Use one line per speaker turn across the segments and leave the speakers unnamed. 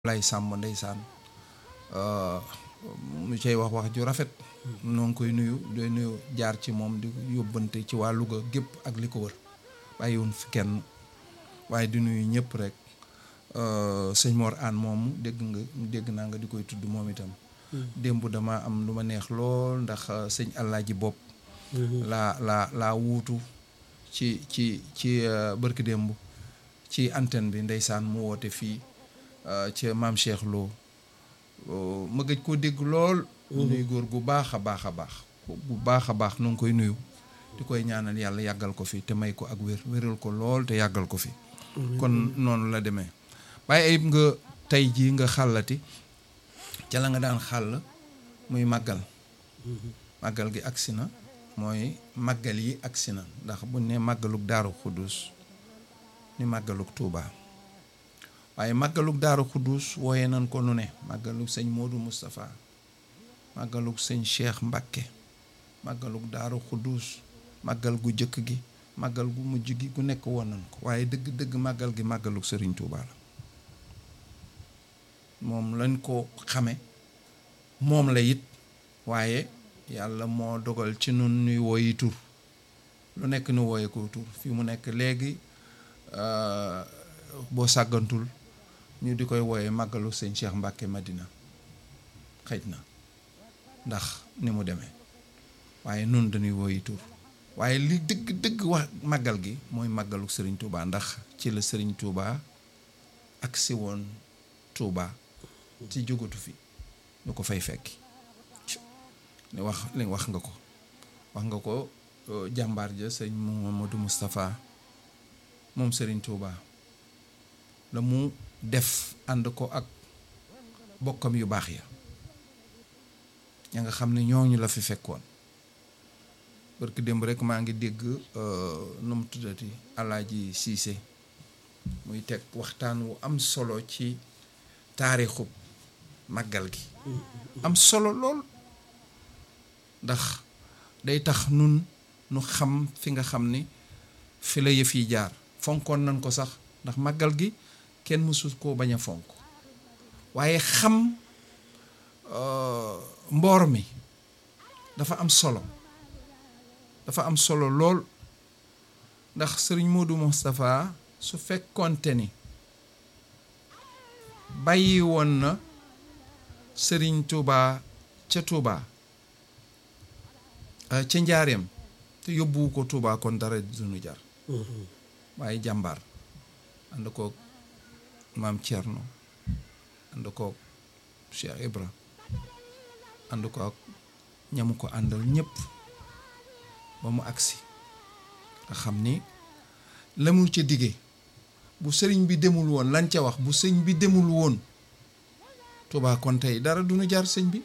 lay sàmm ndeysaan mu cay wax wax ju rafet noo ngi koy nuyu doy nuyu jaar ci moom di yóbbante ci waa Louga gépp ak li ko wër bàyyiwun fi kenn waaye di nuyu ñëpp rek sëñ Mor Aan moomu dégg nga dégg naa nga di koy tudd moom itam démb dama am lu ma neex lool ndax sëñ Alaaji Bopp laa laa laa wuutu ci ci ci bërki démb ci antenne bi ndeysaan mu woote fii ci maam Cheikh Lo ma gëj koo dégg lool nuy góor gu baax a baax a baax bu baax a baax nu ngi koy nuyu di koy ñaanal yàlla yàggal ko fi te may ko ak wér wéral ko lool te yàggal ko fi kon noonu la demee waaye ayib nga tey jii nga xàllati ca la nga daan xàll muy màggal màggal gi agsi na mooy màggal yi agsi na ndax bu ne màggalug daaru xuddus ni màggalug tuubaa waaye màggalug daaru xuddus wooye nañ ko nu ne màggalug sëñ Modou Moustapha màggalug sëñ Cheikh Mbakke màggalug daaru xuddus màggal gu jëkk gi màggal gu mujj gi gu nekk woon nañ ko waaye dëgg dëgg màggal gi màggalug sëriñ Tuuba la moom lañ ko xame moom la it waaye yàlla moo dogal ci nun nuy wooyi tur lu nekk nu wooye ko tur fi mu nekk léegi boo sàggantul ñu di koy wooye màggalu sëñ Cheikh Mbàkke Madina xëj na ndax ni mu demee waaye nun dañuy wooyi tur waaye li dëgg dëgg wax màggal gi mooy màggalu sëriñ Touba ndax ci la sëriñ Touba ak si woon Touba ci jógatu fi ñu ko fay fekki li wax li wax nga ko wax nga ko jàmbaar ja sëñ Mamadou Moustapha moom sëriñ Touba la mu def ànd ko ak bokkam yu baax ya ña nga xam ne ñooñu la fi fekkoon parce que démb rek maa ngi dégg nu mu tuddati Alaaji Siise muy teg waxtaan wu am solo ci taarixub màggal gi am solo lool ndax day tax nun nu xam fi nga xam ni fi la yëf yi jaar fonkoon nañ ko sax ndax màggal gi kenn mësul koo bañ a fonk waaye xam mboor mi dafa am solo dafa am solo lool ndax sëriñ Modou Moustapha su fekkoonte ni bàyyi woon na sëriñ Touba ca Touba ca njaareem te yóbbuwu ko Touba kon dara duñu jar waaye jàmbaar ànd koog maam Thierno ànd koog Cheikh Ibra ànd ko ak ñamu ko àndal ñëpp ba mu agsi nga xam ni la mu ca dige bu sëriñ bi demul woon lan ca wax bu sëñ bi demul woon Touba kon tey dara du nu jar sëñ bi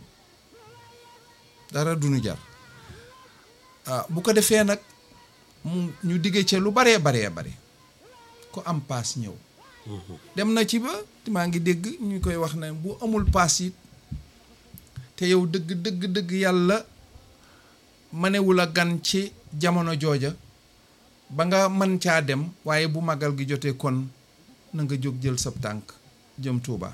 dara du nu jar ah bu ko defee nag mu ñu dige ca lu baree baree bare ku am paas ñëw dem na ci ba maa ngi dégg ñu koy wax ne bu amul paas it te yow dëgg dëgg dëgg yàlla mënewul a gan ci jamono jooja ba nga mën caa dem waaye bu màggal gi jotee kon na nga jóg jël sab tànk jëm Tuuba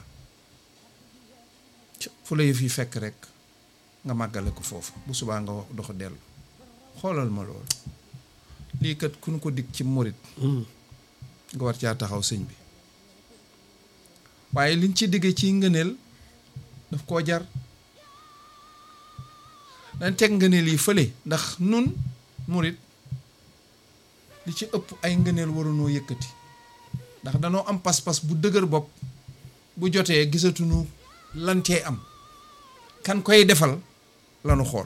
fu la yëf yi fekk rek nga màggale ko foofu bu subaa nga dox dellu xoolal ma loolu lii kat ku nu ko dig ci murit nga war caa taxaw sëñ bi waaye liñ ci digge ci ngëneel daf koo jar dañ teg ngëneel yi fële ndax nun murit li ci ëpp ay ngëneel warunoo yëkkati ndax danoo am pas-pas bu dëgër bopp bu jotee gisatuñu lan cee am kan koy defal lanu xool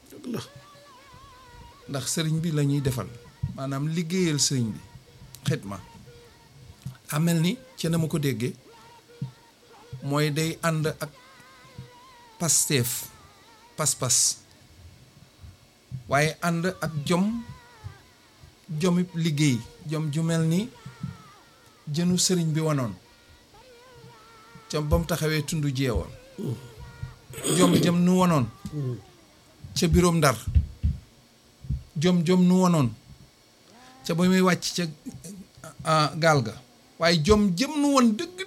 ndax sëriñ bi la ñuy defal maanaam liggéeyal sëriñ bi xidma amel ni ci na ma ko déggee mooy day ànd ak pasteef pas-pas waaye ànd ak jom jomib liggéey jom ju mel ni jënu sëriñ bi wanoon ca ba mu taxawee tund jeewal jom jëm nu wanoon ca biroom ndar jom jom nu wanoon ca ba muy wàcc ca gaal ga waaye jom jëm nu woon dëgg